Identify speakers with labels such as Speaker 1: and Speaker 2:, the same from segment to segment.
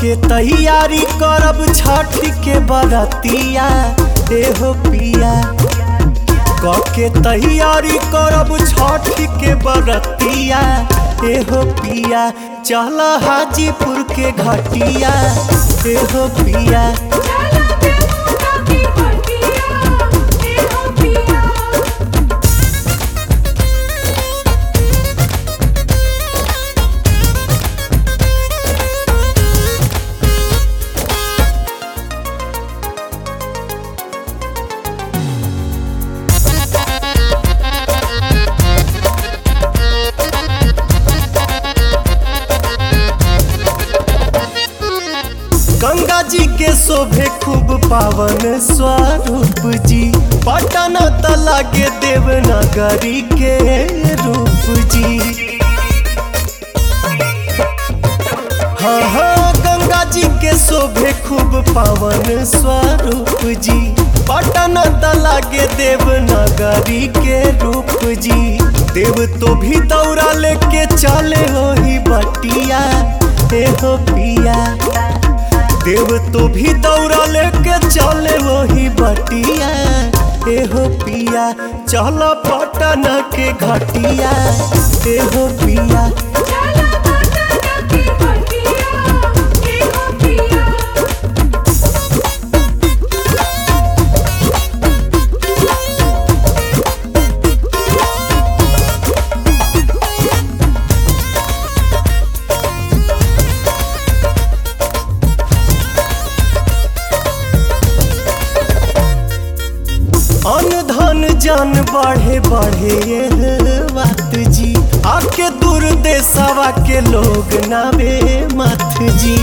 Speaker 1: के तैयारी करब छठ के बरतिया एहो पिया के तैयारी करब छठ के बरतिया एहो पिया चल हाजीपुर के घटिया एहो पिया
Speaker 2: चला बेमुका की हटिया ए हो पिया
Speaker 1: गंगा जी के शोभे खूब पावन स्वरूप जी पटन तला के देवनगरी के रूप जी हाँ हाँ गंगा जी के शोभे खूब पावन स्वरूप जी पटन तला के देवनगरी के रूप जी देव तो भी दौड़ा लेके चले हो ही बटिया हे हो पिया देव तो भी दौड़ा लेके चले वही बटिया एहो पिया चल पटन के घटिया एहो पिया
Speaker 2: चला बेमुका की हटिया ए हो पिया
Speaker 1: अन धन जन बढ़े बढ़े ये बात जी आके दूर देशवा के लोग नावे मत जी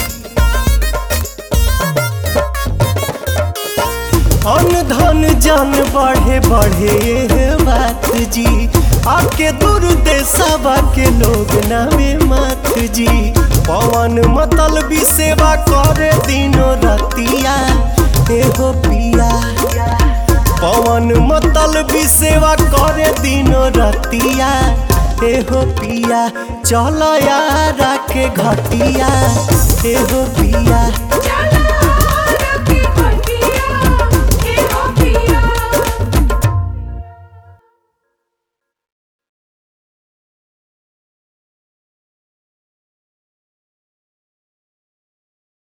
Speaker 1: अन धन जन बढ़े बढ़े ये बात जी आके दूर देशवा के लोग नावे मत जी पवन मतल भी सेवा करे दिनो रतिया एहो पिया पवन मतल भी सेवा करे दिनो रतिया एहो पिया चल यारा के घटिया एहो पिया